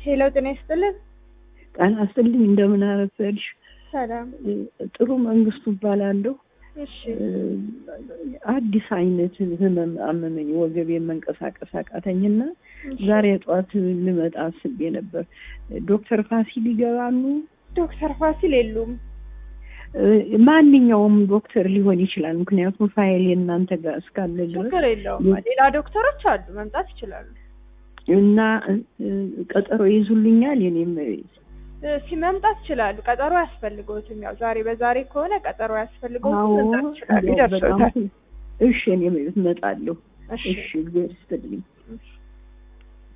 ሄሎ ጤና ይስጥልን። ጤና ይስጥልኝ። እንደምን አረፈድሽ? ሰላም። ጥሩ መንግስቱ እባላለሁ። እሺ አዲስ አይነት ህመም አመመኝ። ወገቤን መንቀሳቀስ አቃተኝና ዛሬ ጠዋት ልመጣ አስቤ ነበር። ዶክተር ፋሲል ይገባሉ? ዶክተር ፋሲል የሉም። ማንኛውም ዶክተር ሊሆን ይችላል። ምክንያቱም ፋይል የእናንተ ጋር እስካለ ድረስ ችግር የለውም። ሌላ ዶክተሮች አሉ፣ መምጣት ይችላሉ። እና ቀጠሮ ይዙልኛል። የኔም ሲመምጣት ይችላሉ። ቀጠሮ አያስፈልገውትም። ያው ዛሬ በዛሬ ከሆነ ቀጠሮ አያስፈልገውትም። አዎ፣ መምጣት ይችላሉ። ያው በጣም ይደርሶታል። እሺ፣ እኔም እመጣለሁ። እሺ እሺ፣ እግዚአብሔር ይስጥልኝ።